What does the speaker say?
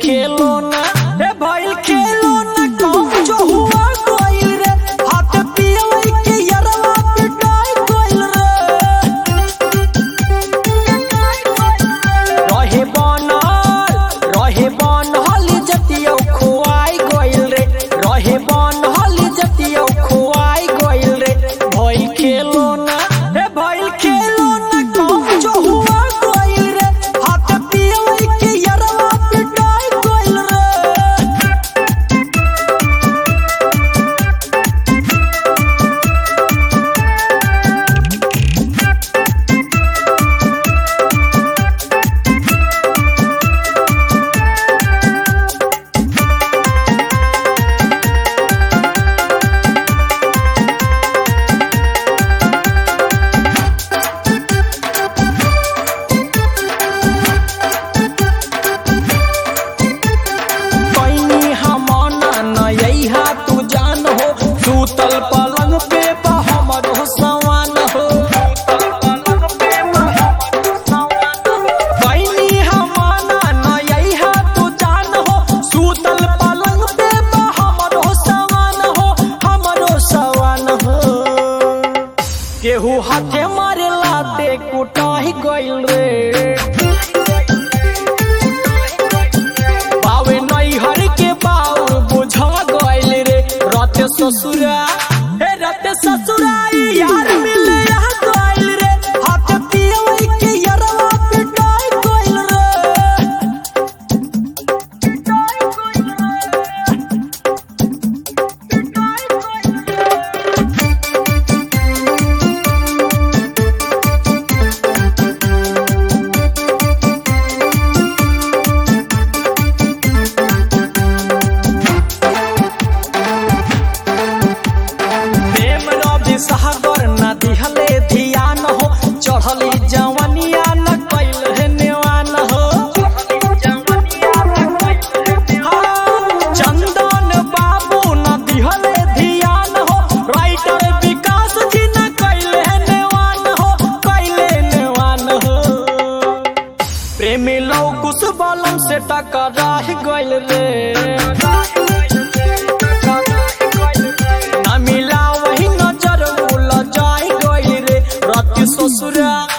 खेलो ना ए भइल खेलो ना कौन जो हुआ कोइल रे हाथ पियवई के यरवा पिटाई कोइल रे रहे बनल रहे बनल जतियो खुआई गइल रे रहे बनल जतियो खुआई गइल रे भइल खेलो ना ए भइल खेलो ना कौन जो हुआ गइल रे हाथ पियवई के यरवा पिटाई गइल रे कैनी हमना नयहा तू जान हो सूतल पलंग पे बा हमरो सवान हो कैनी हमना नयहा तू जान हो सूतल पलंग पे बा हमरो सवान हो हमरो सवान हो केहू हाथे मारे लाते कुटाही गइल रे बावे नैहर के बाउर बुझा गइल रे रते ससुरा हे रते ससुरा ई यार मिले आ गइल रे हाथ पियवई के यरवा पिटाई गइल रे पिटाई गइल रे पिटाई गइल रे प्रेम रवि सागर न दिहले ध्यान हो चढ़ली जवनिया न कैल है नेवान हो हाँ, चंदन बाबू न दिहले ध्यान हो राइटर विकास जी न कैल है नेवान हो कैले नेवान हो प्रेमी लोग कुछ बलम से टकरा गइल रे ना मिला वही नजर उल जाई गइल रे रति ससुरा